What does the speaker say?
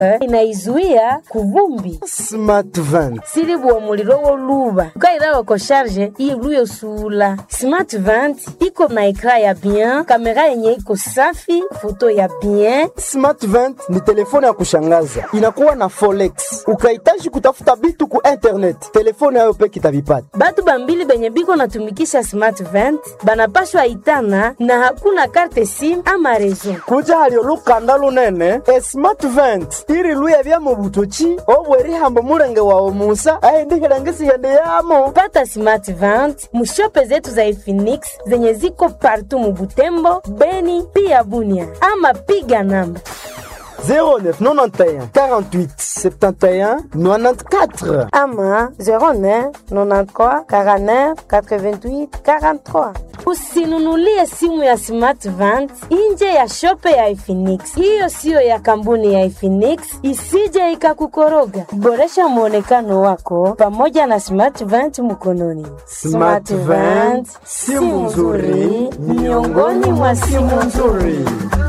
inaizuia kuvumbi smart van silibuwa muliro woluba ukairawa ko sharge iluyo sula smart vent iko na ekra ya bien kamera yenye iko safi foto ya bien smart van ni telefone ya kushangaza inakuwa na folex ukahitaji kutafuta bitu ku internet telefone yayo peke itavipata batu bambili benye biko natumikisha smart vent banapashwa itana na hakuna karte sim ama rezo kuja halio lukanda lunene e smart vent iri luya bya mu butoki obwerihambo mulenge wawe musa aindihilangisiende yamo pata smart vent mushope zetu za Efinix zenye ziko partu mubutembo beni pia bunia ama piga namba 0991 48 71 94 ama 09 93 49 88 43 usinunulie simu ya smart vent nje ya shope ya Efinix. Hiyo siyo ya kampuni ya Efinix, isije ikakukoroga. Boresha mwonekano wako pamoja na smart vent mkononi. Smart Vent, simu nzuri miongoni mwa simu nzuri.